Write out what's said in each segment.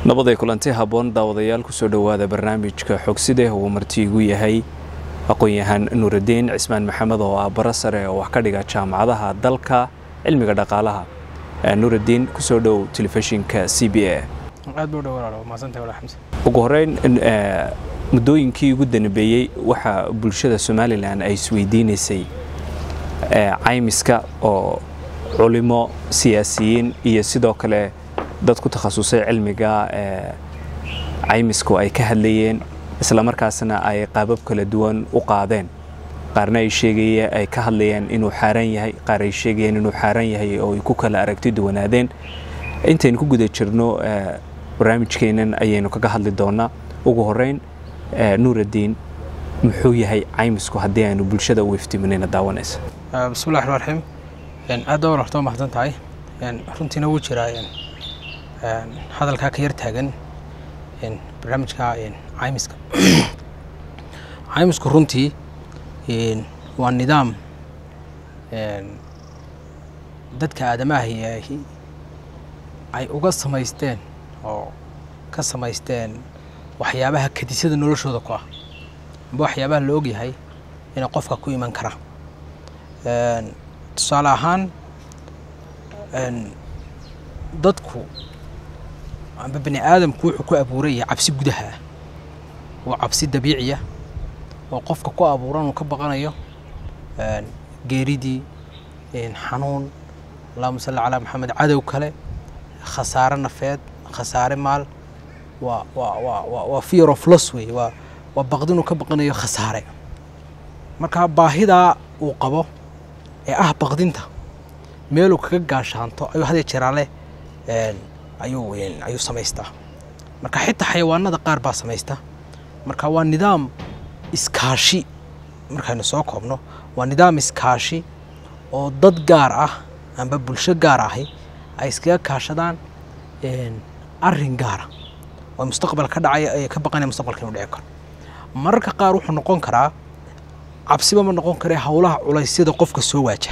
nabaday kulanti habboon daawadayaal kusoo dhowaada barnaamijka xogside uu marti igu yahay aqoon-yahaan nuuraddiin cismaan maxamed oo ah bara sare oo wax ka dhiga jaamacadaha dalka cilmiga dhaqaalaha nuuraddiin kusoo dhow telefishinka c b a aad buu dhowaa maasanta wala xamse ugu horeyn muddooyinkii ugu danbeeyey waxaa bulshada somalilan ay isweydiinaysay caymiska oo culimo siyaasiyiin iyo sidoo kale dad ku takhasusay cilmiga caymisku ay ka hadlayeen islamarkaasna ay qaabab kala duwan u qaadeen qaarna ay sheegayeen ay ka hadlayeen inuu xaaraan yahay qaar ay sheegayeen inuu xaaraan yahay oo ay ku kala aragti duwanaadeen intaynu ku guda jirno barnaamijkeennan ayaynu kaga hadli doonaa ugu horeyn nuuraddiin muxuu yahay caymisku haddii aynu bulshada u iftiiminayna daawanaysa bismillahi raxmaan raxiim aad baa wararta mahadsan tahay runtiina wuu jiraa hadalkaa ka yar taagan barnaamijka caymiska caymisku runtii waa nidaam dadka aadamaahi ay uga samaysteen oo ka samaysteen waxyaabaha kadisada noloshooda ku ah amba waxyaabaha la og yahay inay qofka ku iman karaan tusaale ahaan dadku amba bani aadamku wuxuu ku abuuran yahay cabsi gudaha ah waa cabsi dabiiciya oo qofka ku abuuran uu ka baqanayo geeridii xanuun allahuma salli calaa maxamed cadow kale khasaare nafeed khasaare maal waa waa waa waa waa fear of loss wey waa waa baqdinuu ka baqanayo khasaare marka baahidaa uu qabo ee ah baqdinta meeluu kaga gaashaanto ayuu hadee jeraale ayuu ayuu samaystaa marka xitaa xayawaanada qaar baa samaysta marka waa nidaam iskaashi markaynu soo koobno waa nidaam iskaashi oo dad gaar ah amba bulsho gaar ahi ay iskaga kaashadaan arrin gaara oo mustaqbal ka dhacaya ee ka baqanaya mustaqbalka inuu dhici karo mararka qaar wuxuu noqon karaa cabsiba ma noqon kare howlaha culaysyada qofka soo waajaha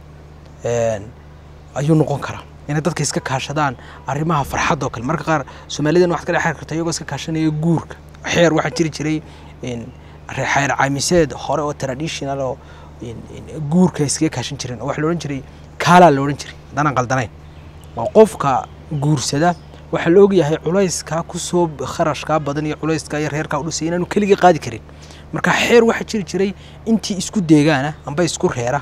ayuu noqon karaa inay dadka iska kaashadaan arrimaha farxadda oo kale marka qaar soomaalidan waxaad ka dhex xiri karta iyagoo iska kaashanaya guurka xeer waxaa jiri jiray xeer caamiseed hore oo traditional oo guurka iskaga kaashan jireen oo waxa la odhan jiray kaalaa la odhan jiray haddaanan qaldanayn waa qofka guursada waxaa la ogyahay culayskaa kusoo kharashkaa badan iyo culayskaa iyo reerkaa udhisay inaanu keligii qaadi karin marka xeer waxaa jiri jiray intii isku deegaana amba isku reera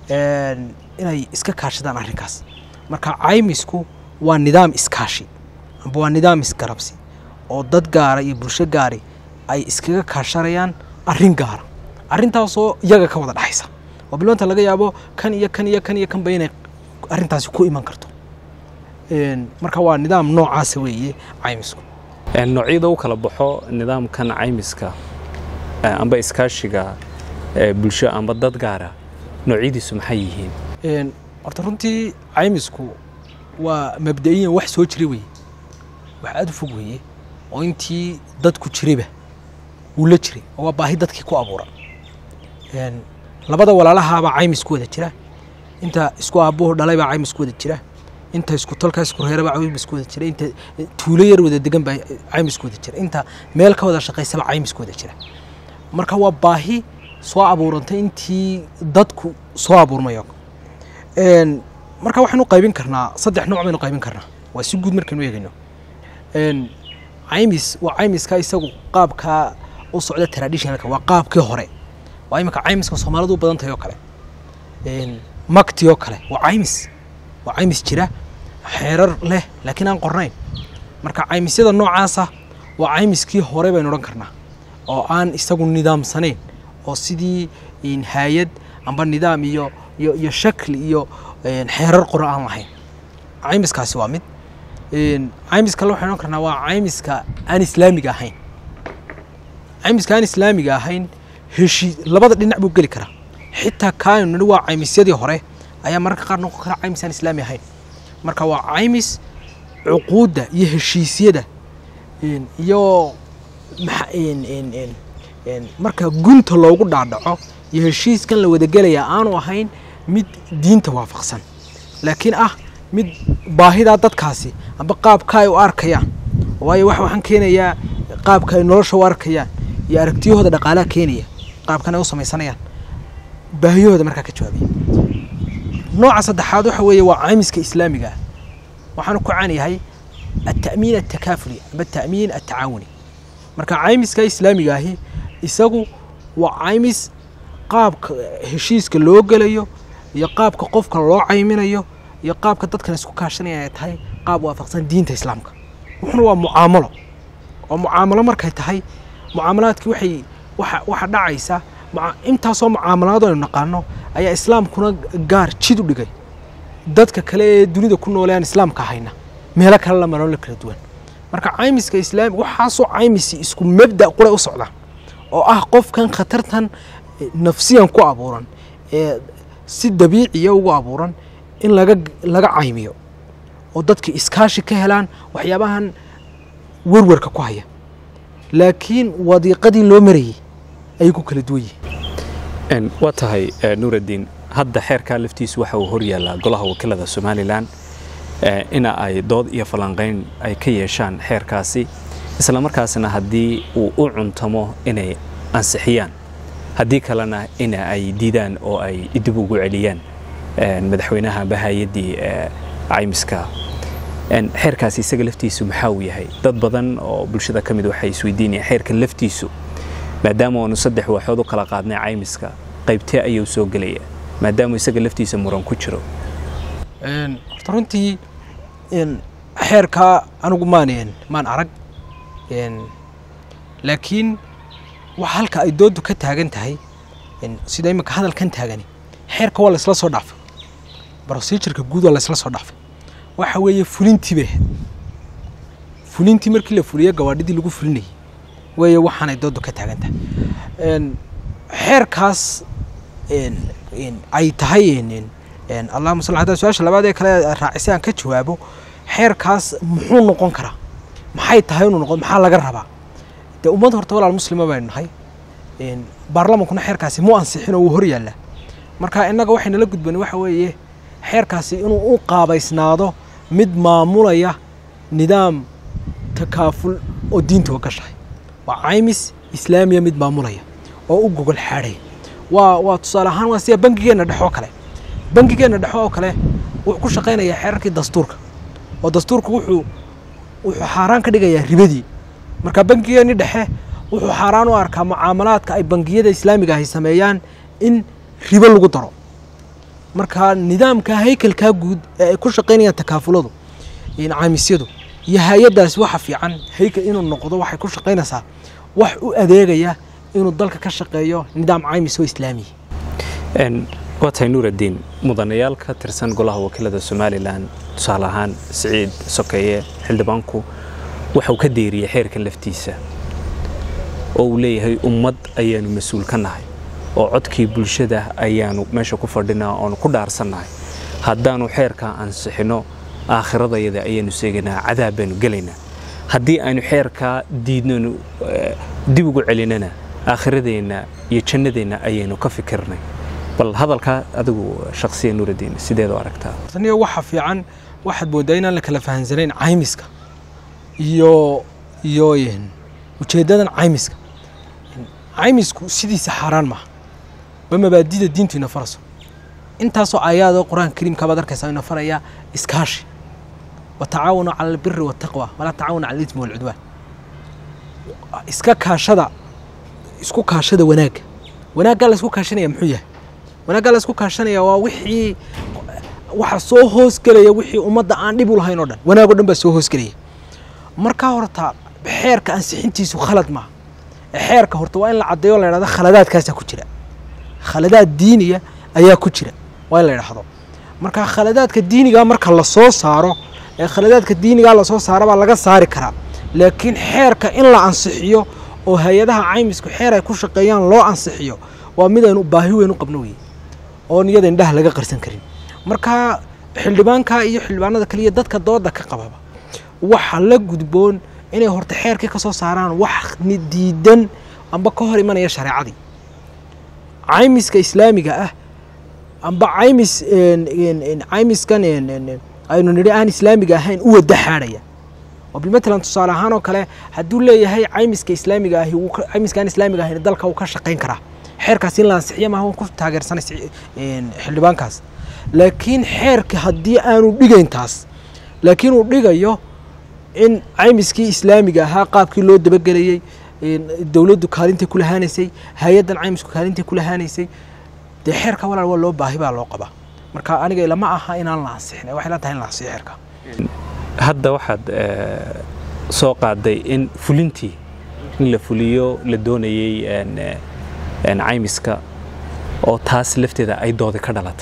inay iska kaashadaan arrinkaas marka caymisku waa nidaam iskaashi amba waa nidaam isgarabsi oo dad gaara iyo bulsho gaari ay iskaga kaashanayaan arrin gaara arrintaasoo iyaga ka wada dhexaysa oo bilmaanta laga yaabo kan iyo kan iyo kan iyo kanba inay arrintaasi ku iman karto marka waa nidaam noocaasa weeye caymisku noocyada u kala baxo nidaamkan caymiska amba iskaashiga bulsho amba dad gaara noocyadiisu maxay yihiin horta runtii caymisku waa mabda-iyan wax soo jira weye wax aada u fog weeye oo intii dadku jirayba wuu la jiray oo waa baahi dadkii ku abuuran labada walaalahaabaa caymis ku wada jira inta isku aabbuhu dhalay baa caymis ku wada jira inta isku tolka isku reeraba caymis ku wada jira inta tuulo yar wada degan baa caymis ku wada jira inta meel ka wada shaqaysaba caymis ku wada jira marka waa baahi soo abuurantay intii dadku soo abuurmayo marka waxaynu qaybin karnaa saddex nooc baynu qaybin karnaa waa si guud markaynu eegayno caymis waa caymiska isagu qaabkaa u socda traditionalka waa qaabkii hore waa imika caymiska soomaalidu u badan tahay oo kale makti oo kale waa caymis waa caymis jira xeerar leh laakiin aan qornayn marka caymisyada noocaasa waa caymiskii hore baynu odhan karnaa oo aan isagu nidaamsanayn oo sidii hay-ad amba nidaam iyo iyo iyo shakli iyo xeerar qoro aan lahayn caymiskaasi waa mid caymis kale waxaynu odhan karnaa waa caymiska aan islaamiga ahayn caymiska aan islaamiga ahayn heshii labada dhinac buu geli karaa xitaa kaaynu nidhi waa caymisyadii hore ayaa mararka qaar noqon kara caymis aan islaami ahayn marka waa caymis cuquudda iyo heshiisyada iyo marka gunta loogu dhaadhaco iyo heshiiskan la wadagelayaa aanu ahayn mid diinta waafaqsan laakiin ah mid baahidaa dadkaasi amba qaabka ay u arkayaan waayo wax waxaan keenayaa qaabka ay nolosha u arkayaan iyo aragtiyahooda dhaqaalaha keenaya qaabkan ay u samaysanayaan baahiyahooda markaa ka jawaabaya nooca saddexaad waxa weeye waa caymiska islaamiga ah waxaanu ku caan yahay التأمين التكافلي أما التأمين التعاوني marka caymiska islaamiga ahi isagu waa caymis qaabka heshiiska loo gelayo iyo qaabka qofka loo cayminayo iyo qaabka dadkan isku kaashanaya ay tahay qaab waafaqsan diinta islaamka wuxuna waa mucaamalo oo mucaamalo markay tahay mucaamalaadkii waxay waxa waxa dhacaysa intaasoo mucaamalaad aynu naqaano ayaa islaamkuna gaar jid u dhigay dadka kale ee dunida ku noole aan islaamka hayna meelo kale la maroon la kala duwan marka caymiska islaami waxaasoo caymisi isku mabda qura u socda oo ah qofkan khatartan nafsiyan ku abuuran ee si dabiiciya ugu abuuran in laga laga caymiyo oo dadka iskaashi ka helaan waxyaabahan werwerka ku haya laakiin wadiiqadii loo marayay ayay ku kala duwan yihiin waa tahay nuuraddiin hadda xeerkaa laftiisu waxa uu hor yaallaa golaha wakiilada somalilan ina ay dood iyo falanqayn ay ka yeeshaan xeerkaasi isla markaasna haddii uu u cuntamo inay ansixiyaan haddii kalena ina ay diidaan oo ay dib ugu celiyaan madaxweynaha bahayaddii caymiska xeerkaasi isaga laftiisu maxaa uu yahay dad badan oo bulshada ka mid waxay isweydiinayaan xeerka laftiisu maadaama aanu saddex waaxood u kala qaadnay caymiska qaybtee ayuu soo gelaya maadaama isaga laftiisa muran ku jiro horta runtii xeerkaa anigu maan maan arag laakiin wax halka ay dooddu ka taagan tahay sida imika hadalkan taagani xeerka waa laysla soo dhaafay brosijurka guud waa laysla soo dhaafay waxa weeye fulintii bay ahayd fulintii markii la fuliyo gawaadhidii lagu fulinayay weeye waxaanay dooddu ka taagan tahay xeerkaas ay tahay allahuma sal hadda su-aasha labaad ee kale raacisay aan ka jawaabo xeerkaas muxuu noqon karaa maxay tahay inuu noqon maxaa laga rabaa dee ummad horta walaal muslima baynu nahay baarlamankuna xeerkaasi mu ansixin oo wuu hor yaallaa marka innaga waxay nala gudbani waxa weeye xeerkaasi inuu u qaabaysnaado mid maamulaya nidaam takaaful oo diinta oo gashahay waa caymis islaamiya mid maamulaya oo u gogol xaadhaya waa waa tusaale ahaan waa sida bangigeenna dhex oo kale bangigeenna dhexe oo kale wuxuu ku shaqaynayaa xeerarkii dastuurka oo dastuurku wuxuu wuxuu xaaraan ka dhigayaa ribadii marka bangigeenni dhexe wuxuu xaaraan u arkaa mucaamalaadka ay bangiyada islaamiga ahy sameeyaan in ribo lagu daro marka nidaamka haykalkaa guud ee ay ku shaqaynayaan takaafuladu caamisyadu iyo hay-addaasi waxa fiican haykal inuu noqdo waxay ku shaqaynaysaa wax u adeegaya inuu dalka ka shaqeeyo nidaam caymis oo islaamiya waa tahay nuuraddiin mudanayaal ka tirsan golaha wakiilada somalilan tusaale ahaan siciid sokeeye xildhibaanku waxau ka deeriyey xeerka laftiisa oo uu leeyahay ummad ayaanu mas-uul ka nahay oo codkii bulshada ayaanu meesha ku fadhinaa oonu ku dhaarsannahay haddaanu xeerkaa ansixinno aakhiradayada ayaanu seegaynaa cadaab baanu gelaynaa haddii aynu xeerkaa diidnonu dib ugu celinana aakhiradeenna iyo jannadeenna ayaynu ka fikirnay bal hadalkaa adigu shaksiya nuuraddiin sideed u aragtaa taniyo waxa fiican waxaad moodaa inaan la kala fahansanayn caymiska iyo iyo ujeeddadan caymiska caymisku sidiisa xaaraan maaha waa mabaadida diintu ina farayso intaasoo aayaadoo qur-aanka kariimka baad arkaysaa ina faraya iskaashi watacaawanu cala albiri waataqwa walaa tacaawanu cala alismi walcudwaan iska kaashada isku kaashada wanaagga wanaaggaa la isku kaashanaya muxuu yahay wanaaggaa la isku kaashanaya waa wixii waxa soo hoosgelaya wixii ummadda aan dhib u lahayn oo dhan wanaag o dhan baa soo hoosgelaya markaa horta xeerka ansixintiisu khalad maaha xeerka horta waa in la caddeeyo la yidhahdo khaladaadkaasaa ku jira khaladaad diiniya ayaa ku jira waa in la yidhaahdo marka khaladaadka diinigaa marka la soo saaro ee khaladaadka diinigaa lasoo saaro baa laga saari karaa laakiin xeerka in la ansixiyo oo hay-adaha caymisku xeer ay ku shaqeeyaan loo ansixiyo waa mid aynu baahi weyn u qabno weye oon iyada indhaha laga qarsan karin marka xildhibaanka iyo xildhibaanada kale iyo dadka dooda ka qababa waxa la gudboon inay horta xeerkii ka soo saaraan wax diidan amba ka hor imanaya shareecadii caymiska islaamiga ah amba caymis caymiskan aynu nidhi aan islaamiga ahayn u wada xaadhaya oo oo bilmatalan tusaale ahaan oo kale hadduu leeyahay caymiska islaamiga ahi wuu ka- caymiskaan islaamiga ahina dalka wuu ka shaqayn karaa xeerkaas in la ansixiyo maaha waan ku taageersanay si- een, xildhibaankaas laakiin xeerka haddii aanu dhigayn taas laakiin uu dhigayo in caymiskii islaamiga ahaa qaabkii loo dabagelayey een, dowladdu kaalintay ku lahaanaysay hay-addan caymisku kaalintay ku lahaanaysay dee xeerka walaal waa loo baahi baa loo qabaa marka aniga ilama aha inaan la ansixin waxay la tahay in la ansixiyo xeerka hadda waxaad eh, soo qaaday in fulintii in la fuliyo la doonayey een, eh, een caymiska oo taas lafteeda ay doodi ka dhalatay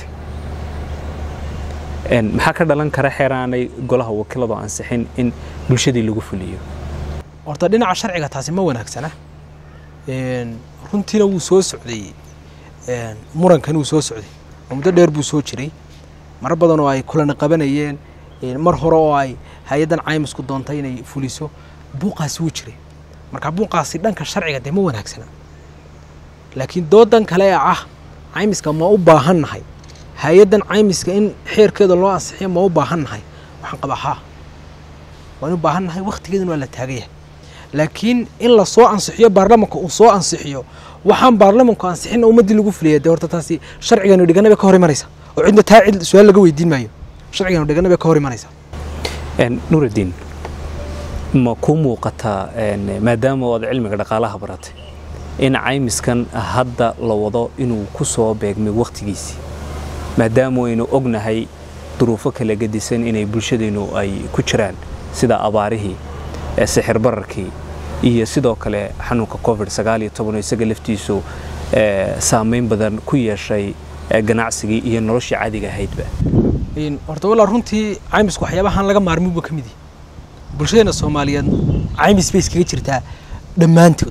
Een, maxaa ka dhalan kara xeeraanay golaha wakiiladu ansixin in bulshadii lagu fuliyo horta dhinaca sharciga taasi ma wanaagsana Een, runtiina wuu soo socday een, murankan wuu soo socday oo muddo dheer buu soo jiray mar badan oo ay kulana qabanayeen een, mar hore oo ay hay-addan caymisku doontay inay fuliso buuqaasi wuu jiray marka buuqaasi dhanka sharciga dee ma wanaagsana laakiin doodan kale ee ah caymiska ma u baahan nahay hay-addan caymiska in xeerkeeda loo ansixiyo ma u baahan nahay waxaan qabaa haa waan u baahan nahay wakhtigeedana waa la taagan yahay laakiin in la soo ansixiyo baarlamanka uu soo ansixiyo waxaan baarlamanku ansixin ummaddii lagu fuliyay dee horta taasi sharciganu dhigana bay ka hor imanaysa oo cidna taa cid su-aal laga weydiin maayo sharciganu dhigana bay ka hor imanaysa Een, nuruddin ma kuu muuqataa een, maadaama ood cilmiga dhaqaalaha baratay in caymiskan hadda la wado inuu ku soo beegmay wakhtigiisii maadaama aynu ognahay duruufo kala gedisan inay bulshadeennu ay ku jiraan sida abaarihii ee sixir bararkii iyo sidoo kale xanuunka covid sagaal iyo toban oo isaga laftiisu ee, saameyn badan ku yeeshay ee, ganacsigii iyo noloshii caadiga ahaydba Een, horta walaa runtii caymisku waxyaabahan laga maarmin buu ka mid yahay bulshadeena soomaaliyeed caymis bay iskaga jirtaa dhammaantood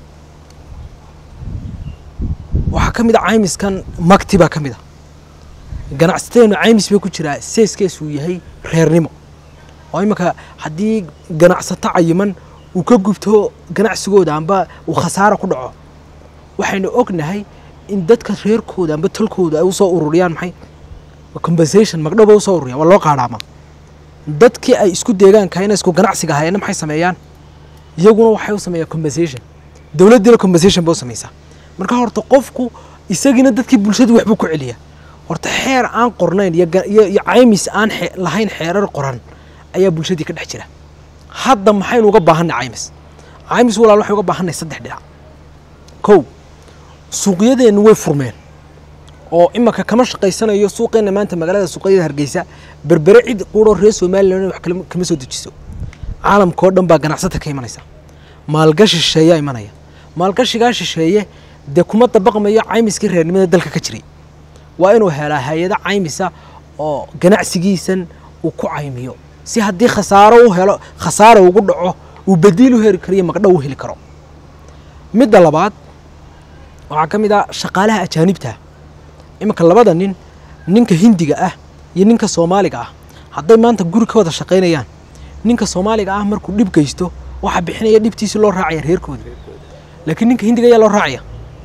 waxaa ka mid a caymiskan magti baa ka mid a ganacsatadeennu caymis bay ku jiraa seeskeesuu yahay reernimo oo iminka haddii ganacsato cayiman uu ka gubto ganacsigooda amba uu khasaaro ku dhaco waxaynu ognahay in dadka reerkooda amba tolkooda ay usoo ururiyaan maxay compensation magdhow bay usoo ururiyaan waa loo qaadhaama dadkii ay isku deegaanka inay isku ganacsiga ahaayeenna maxay sameeyaan iyaguna waxay u sameeyaan compensation dowladdiina compensation bay u samaysaa marka horta qofku isagiina dadkii bulshadu waxbuu ku celiyaa horta xeer aan qornayn iyo ga- iyo iyo caymis aan xe- lahayn xeerar qoran ayaa bulshadii ka dhex jira hadda maxaynu uga baahanay caymis caymis walaal waxay uga baahanay saddex dhinac kow suuqyadeennu way furmeen oo imaka kama shaqaysanayo suuqeenna maanta magaalada suuqyada hargeysa berbere cid quuroo reer somalilan wax kala- kama soo dejiso caalamka oo dhan baa ganacsata ka imanaysa maalgashi shisheeyaa imanaya maalgashigaa shisheeye dee kuma dabaqmayo caymiskii reernimada dalka ka jiray waa inuu helaa hay-ado caymisa oo ganacsigiisan uu ku caymiyo si haddii khasaaro u helo khasaaro ugu dhaco uu badiil u heli kariyo magdhow u heli karo midda labaad waxaa ka mid ah shaqaalaha ajaanibta iminka labada nin ninka hindiga ah iyo ninka soomaaliga ah hadday maanta guri ka wada shaqaynayaan ninka soomaaliga ah markuu dhib geysto waxaa bixinaya dhibtiisi loo raacaya reerkooda laakiin ninka hindiga ayaa loo raacaya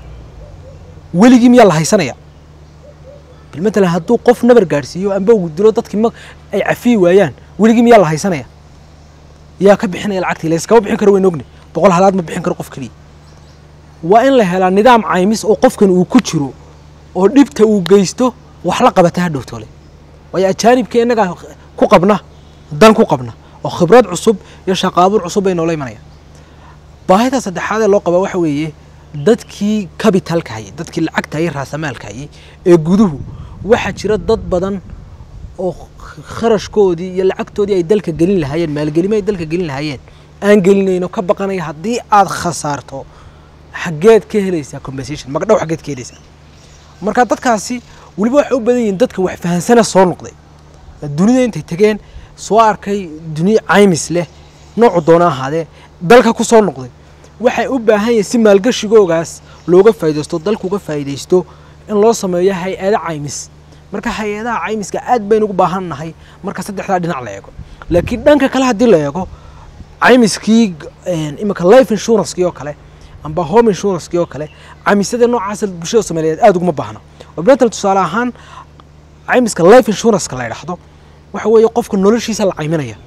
weligii miyaa la haysanaya bilmatalan hadduu qof nabar gaadhsiiyo amba uu dilo dadkii ma ay cafiyi waayaan weligii miyaa la haysanaya yaa ka bixinaya lacagtii layskama bixin karo wayn ogni boqol halaad ma bixin karo qof keliya waa in la helaa nidaam caymis oo qofkan uu ku jiro oo dhibta uu geysto wax la qabata hadhowtoole waayo ajaanibka innagaa ku qabna dan ku qabna oo khibrad cusub iyo shaqaabuur cusub bay noola imanayaan baahida saddexaad ee loo qabaa waxa weeye dadkii capitalka hayay dadkii lacagta hayay raasamaalka hayay ee guduhu waxaa jira dad badan oo kharashkoodii iyo lacagtoodii ay dalka gelin lahaayeen maalgelimo ay dalka gelin lahaayeen aan gelinayno ka baqanaya haddii aad khasaarto xaggeed ka helaysaa compensation magdhow xaggeed ka helaysaa marka dadkaasi weliba waxay u badan yihiin dadka wax fahansana soo noqday dunida intay tegeen soo arkay duniya caymis leh noocu doona ahaadee dalka ku soo noqday waxay u baahan yihiin si maalgashigoogaas looga faaidaysto dalka uga faa'iidaysto in loo sameeyo hay-ado caymis marka hay-adaha caymiska aad baynu ugu baahan nahay marka saddexdaa dhinac la eego laakiin dhanka kale haddii la eego caymiskii iminka life insurancekii oo kale amba home insurancekii oo kale caymisyada noocaasa bulshada soomaaliyeed aad uguma baahna oo bilatal tusaale ahaan caymiska life insuranceka la yidhaahdo waxa weeye qofka noloshiisa la cayminaya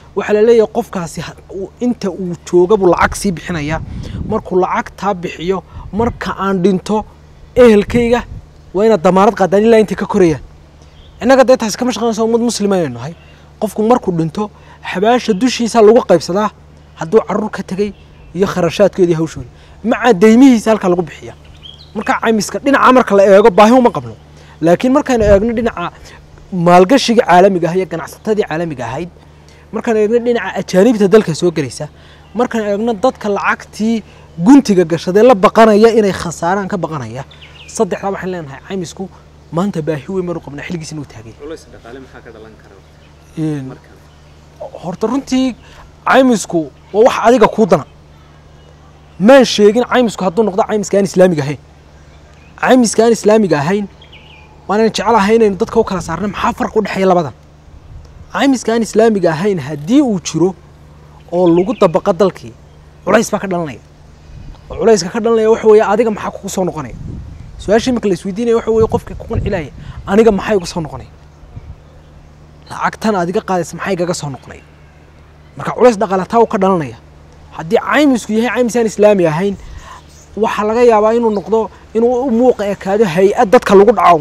waxaa la leeyahay qofkaasi ha- uu- inta uu jooga buu lacag sii bixinaya markuu lacagtaa bixiyo marka aan dhinto ehelkayga waa inaad damaanad qaadaan ilaa intay ka korayaan innaga dee taasi kama shaqeynayso ummad muslima aynu nahay qofku markuu dhinto xabaasha dushiisa lagu qaybsadaa hadduu carruur ka tegey iyo kharashaadkeedii hawshooda maca deymihiisa halkaa lagu bixiya marka caymiska dhinaca marka la eego baahi uma qabno laakiin markaynu eegno dhinaca maalgashiga caalamiga ah iyo ganacsatadii caalamiga ahayd markaan eegno dhinaca ajaanibta dalka soo gelaysa markaan eegno dadka lacagtii guntiga gashadee la baqanaya inay khasaaraan ka baqanaya saddexdaa waxaan leenahay caymisku maanta baahi weyn baanu qabnaa xilligiis inuu taagay culays dhaqaale maxaa ka dhalan kara Een, horta runtii caymisku waa wax adiga kuu dana maan sheegin caymisku hadduu noqdo caymiska aan islaamiga ahayn caymiska aan islaamiga ahayn waanaan jecelahay inaynu dadka u kala saarna maxaa farq u dhexeeya labadan caymiska aan islaamiga ahayn haddii uu jiro oo lagu dabaqa dalkii culays baa ka dhalanaya oo culayska ka dhalanaya waxa weeye adiga maxaa kugu soo noqonaya su-aasha imika la isweydiinaya waxa weeye qofkii ku qancilaya aniga maxaa igu soo noqonaya lacagtan adiga qaadaysa maxay igaga soo noqonaya marka culays dhaqaalataa uu ka dhalanaya haddii caymisku yahay caymis aan islaami ahayn waxaa laga yaabaa inuu noqdo inuu u muuqa ekaado hay-ad dadka lagu dhaco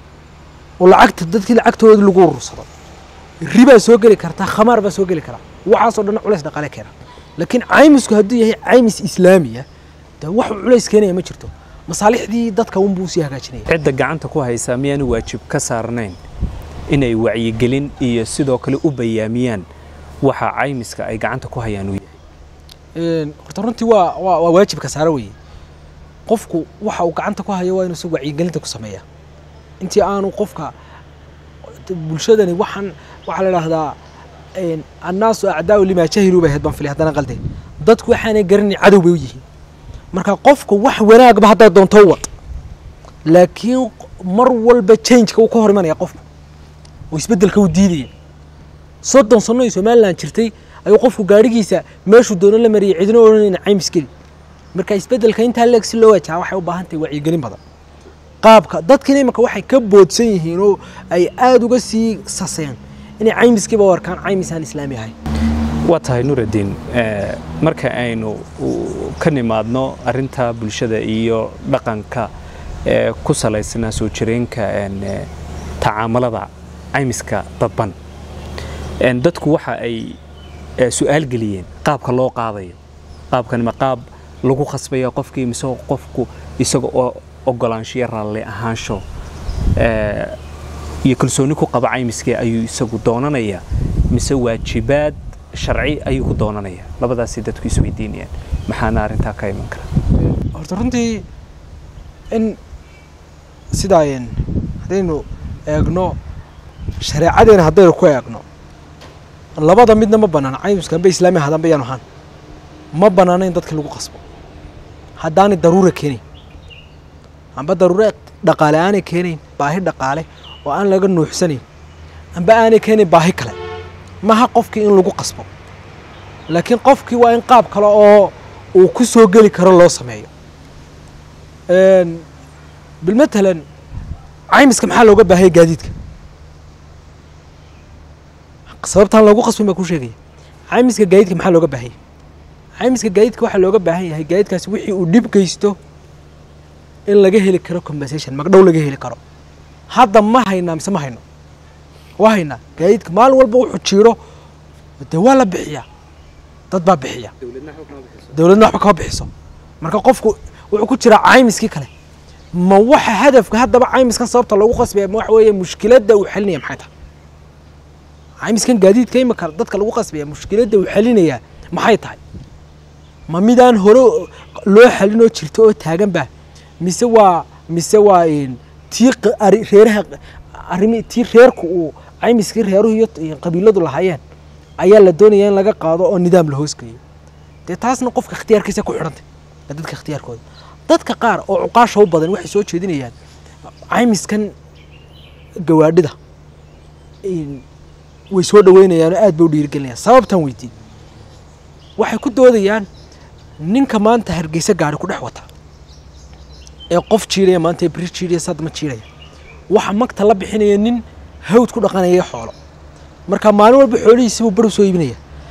oo lacagta dadkii lacagtooda lagu urursado ribaa soo geli karta khamaar baa soo geli kara waxaasoo dhan culays dhaqaale keena laakiin caymisku hadduu yahay caymis islaamiya de wax uu culays keenaya ma jirto masaalixdii dadka unbuu sii hagaajinaya cidda gacanta ku haysaa miyaanu waajib ka saarnayn inay wacyigelin iyo sidoo kale u bayaamiyaan waxa caymiska ay gacanta ku hayaan uu yahay Een, horta runtii waa waa waa waajibka saara weeye qofku waxa uu gacanta ku hayo waa inuu si wacyigelinta ku sameeya intii aanu qofka bulshadani waxaan waxaa la idhaahdaa een, annaasu acdaau limaa jahiluu bay ahayd baan filay haddana qalde dadku waxaanay garanay cadow bay u yihiin marka qofka wax wanaagba haddaa doonto u wad laakiin mar walba changeka uu ka hor imanaya qofku oo isbeddelka uu diidaya soddon sano ay somalilan jirtay ayuu qofku gaadhigiisa meeshuu doono la mariyay cidina odhanayna caymis geli marka isbeddelka intaa leeg si loo wajaha waxay u baahan tahay wacyigelin badan qaabka dadkiina imanka waxay ka boodsan yihiin oo ay aada uga sii saseen inay caymiskiiba u arkaan caymis aan islaami ahayn waa tahay nuraddiin eh, marka aynu u- ka nimaadno arrinta bulshada iyo dhaqanka ee ku salaysnaa soo jireenka een, eh, tacaamalada caymiska dadban Een, dadku waxa ay eh, su'aal geliyeen qaabka loo qaadayo qaabkani ma qaab lagu khasbaya qofkii mise qofku isaga oo ogolaanshiyo raalli ahaansho eh, iyo kalsooni ku qaba caymiskii ayuu isagu doonanaya mise waajibaad sharci ayuu ku doonanaya labadaasay dadku isweydiinayaan maxaana arrintaa ka iman kara horta runtii in sidaa een, haddaynu eegno shareecadeena haddaynu ku eegno labada midna ma banaana caymiska amba islaami ahaadaan bayaan ahaan ma banaana in dadka lagu qasbo haddaanay daruura keenayn amba daruure dhaqaale aanay keenayn baahi dhaqaale oo aan laga nuuxsanayn amba aanay keenayn baahi kale maha qofkii in lagu qasbo laakiin qofkii waa in qaab kale oo uu ku soo geli karo loo sameeyo Een, bilmatalan caymiska maxaa looga baahaya gaadiidka sababtaan loogu qasbin baa kuu sheegaya caymiska gaadiidka maxaa looga baahanya caymiska gaadiidka waxaa looga baahan yahay gaadiidkaasi wixii uu dhib geysto in laga heli karo compensation magdhow laga heli karo hadda ma haynaa mise ma hayno waa haynaa gaadiidka maalin walba wuxuu jiiro dee waa la bixiyaa dad baa bixiya dowladna waxba kama bixiso marka qofku wuxuu ku jiraa caymiskii kale ma waxa hadafka haddaba caymiskan sababta loogu qasbaya ma waxa weeye mushkiladda uu xalinaya maxay tahay caymiskan gaadiidka imika dadka lagu qasbaya mushkiladda uu xalinaya maxay tahay ma midaan hore loo xalinoo jirto oo taagan ba mise waa mise waa een, tii q- ari- reeraha arrimi tii reerku uu caymiskii reeruhu iyo iyo qabiiladu lahaayeen ayaa la doonaya in laga qaado oo nidaam la hoosgeeyo dee taasna qofka ikhtiyaarkiisa ku xidhantay waa dadka ikhtiyaarkooda dadka qaar oo cuqaasha u badan waxay soo jeedinayaan caymiskan gawaadhida in- way soo dhaweynayaan oo aad bay u dhiirigelinayaan sababtan weydiin waxay ku doodayaan ninka maanta hargeysa gaari ku dhex wata ee qof jiidaya maanta bri jiidaya sadma jiidaya waxa magta la bixinaya nin hawd ku dhaqanaya xoolo marka maalin walba xoolihiisibuu bar u soo iibinaya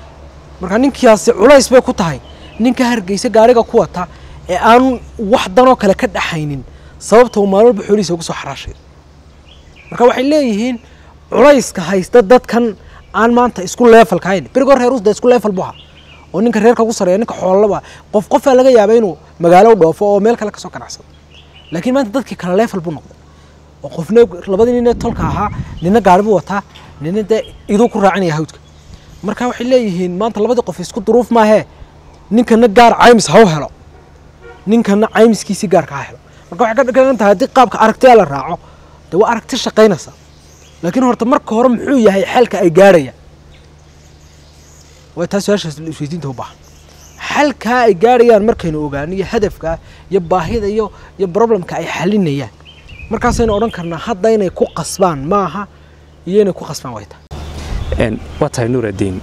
marka ninkiyaasi culays bay ku tahay ninka hargeysa gaariga ku wata ee aan wax danoo kale ka dhaxaynin sababta uu maalin walba xoolihiisa ugu soo xaraashay marka waxay leeyihiin culayska haysta dadkan aan maanta isku leefalka hayn berigoo reer usda isku leefal bu ahaa oo ninka reerka ugu sareeya ninka xoolaba qof qofaa laga yaaba inuu magaalo u dhoofo oo meel kale kasoo ganacsado laakiin maanta dadkii kale leefal buu noqday oo qofna labadii nin ee tolka ahaa nina gaari buu wataa nina dee iduu ku raacinaya hawdka marka waxay leeyihiin maanta labadii qof isku duruuf maahee ninkana gaar caymis ha u helo ninkana caymiskiisii gaarka ha helo marka waxay ka dhigan tahay haddii qaabka aragtiya la raaco dee waa aragti shaqaynaysa laakiin horta marka hore muxuu yahay xalka ay gaarhayaan waa taa su-aashaas isweydiinta u baahan xalkaa ay gaarhayaan markaynu ogaano iyo hadafka iyo baahida iyo iyo problemka ay xalinayaan markaasaynu odhan karnaa hadda inay ku qasbaan maaha iyo inay ku qasbaan way tahay waa tahay nuuraddiin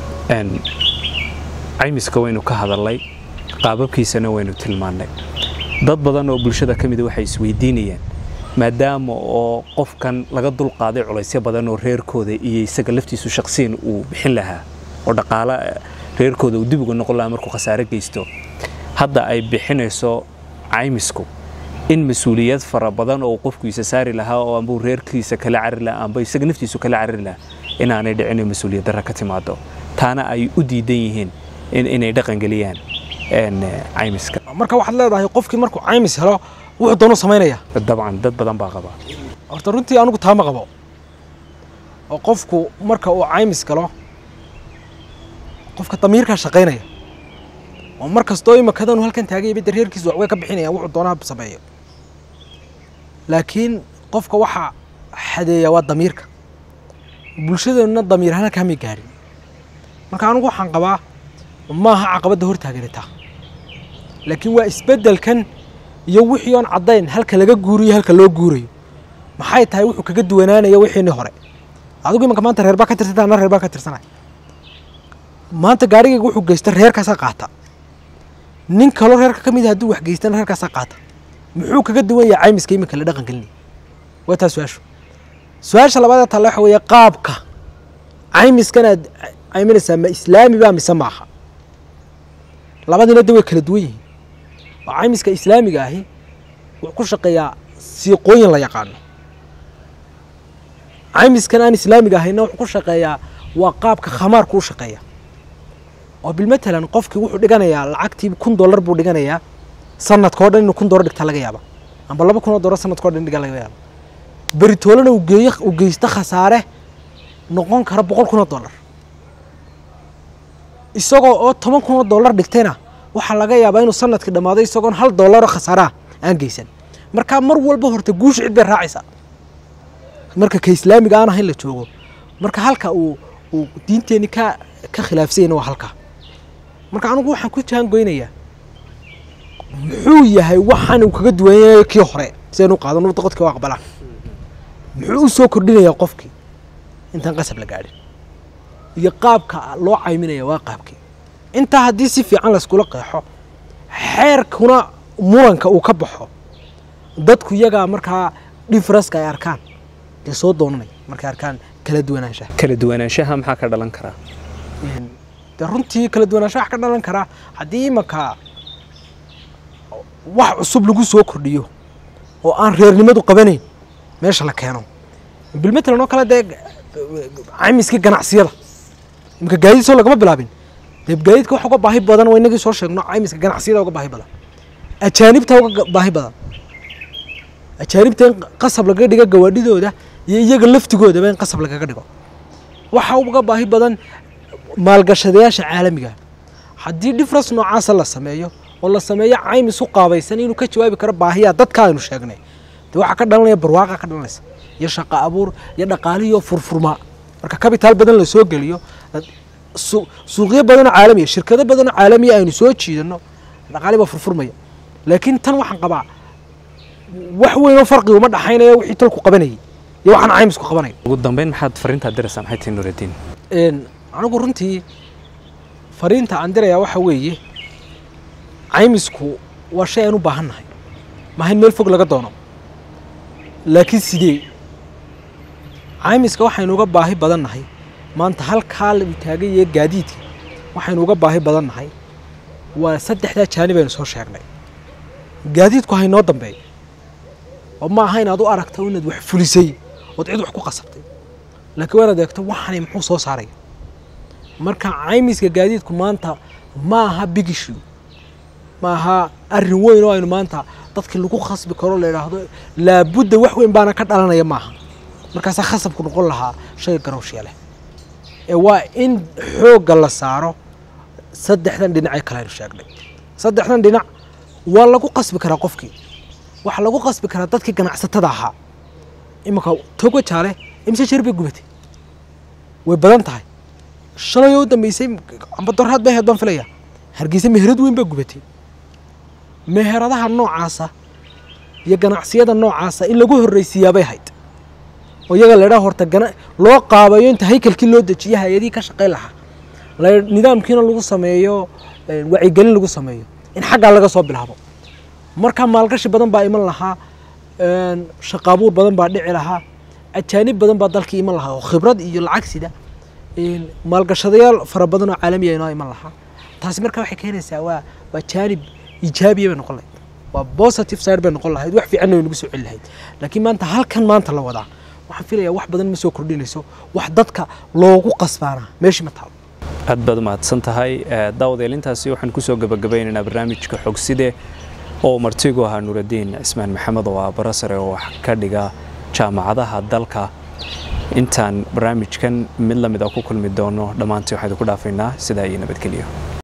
caymiska waynu ka hadalnay qaababkiisana waynu tilmaannay dad badan oo bulshada ka mida waxay isweydiinayaan maadaama oo qofkan laga dulqaaday culaysyo badan oo reerkooda iyo isaga laftiisu shaqsiyan uu bixin lahaa oo dhaqaalo reerkooda uu dib uga noqon lahaa markuu khasaare geysto hadda ay bixinayso caymisku in mas-uuliyad fara badan oo qofku isa saari lahaa oo ambuu reerkiisa kala carri lahaa amba isaga naftiisu kala carri lahaa inaanay dhicin oo mas-uuliyad darra ka timaado taana ay u diidan yihiin inay dhaqangeliyaan caymiska marka waxaad leedahay qofkii markuu caymis helo wuxuu doonu samaynaya dabcan dad badan baa qaba horta runtii anigu taama qabo oo qofku marka uu caymis galo qofka damiirkaa shaqaynaya oo mar kastoo imakadanu halkan taagaya bada reerkiisa waxbay ka bixinayaan wuxuu doonaa sameeyo laakiin qofka waxaa xadeeya waa damiirka bulshadeenuna damiir ahaan kamay gaadhin marka anigu waxaan qabaa maaha caqabadda hortaaganitaa laakiin waa isbeddelkan iyo wixii oon caddayn halka laga guuriyo halka loo guurayo maxay tahay wuxuu kaga duwanaanaya wixiini hore adigu imanka maanta reer baa ka tirsanta ana reer baan ka tirsanay maanta gaarigayga wuxuu geysta reerkaasaa qaata nin kaloo reerka ka mid a hadduu wax geystana reerkaasaa qaata muxuu kaga duwan yahay caymiska iminka la dhaqan gelinaya waa taa su-aashu su-aasha labaadee talle waxa weeye qaabka caymiskan aad cayminaysaa ma islaami baa mise maaha labadiina de way kala duwan yihiin oo caymiska islaamiga ahi wuxuu ku shaqeeyaa siiqooyin la yaqaano caymiskan aan islaamiga ahayna wuxuu ku shaqeeyaa waa qaabka khamaarku u shaqeeya oo bilmatalan qofkii wuxuu dhiganayaa lacagtii kun dollar buu dhiganayaa sanadka o dhan inuu kun dollar dhigta laga yaaba amba laba kun oo dollar sanadka o dhan dhiga laga yaaba beritoolana uu geeyo uu geysto khasaare noqon kara boqol kun oo dollar isagoo oo toban kun oo dollar dhigtayna waxaa laga yaabaa inuu sanadkii dhammaado isagoon hal dollaroo khasaaraha aan geysan markaa mar walba horta guusha cid bay raacaysaa marka ka islaamiga aan ahayn la joogo marka halka uu uu diinteenni ka ka khilaafsanyana waa halkaa marka anigu waxaan ku jaangoynayaa muxuu yahay waxaan uu kaga duwan yahay kii hore si aynu qaadano dadkii waa aqbalaan muxuu u soo kordhinayaa qofkii intaan qasab la gaadhin iyo qaabka loo cayminaya waa qaabkii intaa haddii si fiican layskula qeexo xeerkuna muranka uu ka baxo dadku iyagaa markaa differenceka ay arkaan dee soo doonanaya markay arkaan kala duwanaanshaha kala duwanaanshaha maxaa ka dhalan karaa dee runtii kala duwanaanshaha wax ka dhalan karaa haddii imanka wax cusub lagu soo kordhiyo oo aan reernimadu qabanayn meesha la keeno bilmatalan oo kale dee caymiskii ganacsiyada iminka gaadiid soo lagama bilaabin dee gaadiidka wax uga baahi badan waa inagii soo sheegno caymiska ganacsiyada uga baahi badan ajaanibta uga baahi badan ajaanibta in qasab lagaga dhigo gawaadhidooda iyo iyaga laftigoodaba in qasab lagaga dhigo waxa uga baahi badan maalgashadayaasha caalamiga haddii difference noocaasa la sameeyo oo la sameeyo caymis u qaabaysan inuu ka jawaabi karo baahiyaa dadka aynu sheegnay dee waxaa ka dhalanaya barwaaqa ka dhalanaysa iyo shaqo abuur iyo dhaqaalihiyo furfurmaa marka kabitaal badan la soo geliyo suuqyo badanoo caalamiya shirkado badanoo caalamiya aynu soo jiidano dhaqaali baa furfurmaya laakiin tan waxaan qabaa wax weyn oo farqi uma dhaxaynaya wixii tolku qabanayay iyo waxaan caymisku qabanaya ugu dambeyn maxaad fariintaad diraysaa maxay tahay nuuraddiin anigu runtii fariinta aan dirayaa waxa weeye caymisku waa shay aan u baahan nahay maaha in meel fog laga doono laakiin sidee caymiska waxaynu uga baahi badan nahay maanta halkaa la taagaya gaadiidka waxaynu uga baahi badan nahay waa saddexdaa jaanib aynu soo sheegnay gaadiidku haynoo dambeeyo oo ma aha inaad u aragto inaad wax fulisay ood cid wax ku qasabtay laakiin waa inaad eegto waxani muxuu soo saaraya marka caymiska gaadiidku maanta ma aha big issue ma aha arrin weyn oo aynu maanta dadkii lagu khasbi karo la idhaahdo laabudda wax weyn baana ka dhalanaya maaha markaasaa khasabku noqon lahaa shay garowshiya leh ee waa in xoogga la saaro saddexdan dhinacee kale aynu sheegnay saddexdan dhinac waa lagu qasbi karaa qofkii waxaa lagu qasbi karaa dadkii ganacsatada ahaa iminka togo jaale imse jeer bay gubatay way badan tahay shalay oo u dambeysay amba doraad bay ahayd baan filaya hargeysa meherad weyn baa gubatay meheradaha noocaasa iyo ganacsiyada noocaasa in lagu horreysiiyaabay hayd oo iyaga laydhaa horta gana loo qaabayo inta haykalkii loo dejiyo hay-adihii ka shaqayn lahaa la nidaamkiina lagu sameeyo wacyigelin lagu sameeyo in xaggaa laga soo bilaabo markaa maalgashi badan baa iman lahaa shaqaabuur badan baa dhici lahaa ajaanib badan baa dalkii iman lahaa oo khibrad iyo lacag sida maalgashadayaal fara badan oo caalamiya inoo iman lahaa taasi markaa waxay keenaysaa waa waa jaanib iijaabiya bay noqon lahayd waa positive side bay noqon lahayd wax fiicanna way nagu soo celi lahayd laakiin maanta halkan maanta la wadaa waxaan filayaa wax badan ma soo kordhinayso wax dadka loogu qasbaanaa meeshii ma taalo aad baad umahadsan tahay daawadeelintaasi waxaan kusoo gabagabeynaynaa barnaamijka xogside oo martigu ahaa nuuraddiin cismaan maxamed oo ah barasare oo wax ka dhiga jaamacadaha dalka intaan barnaamijkan mid lamid a ku kulmi doono dhammaantii waxaan idinku dhaafaynaa sidaa iyo nabadgelyo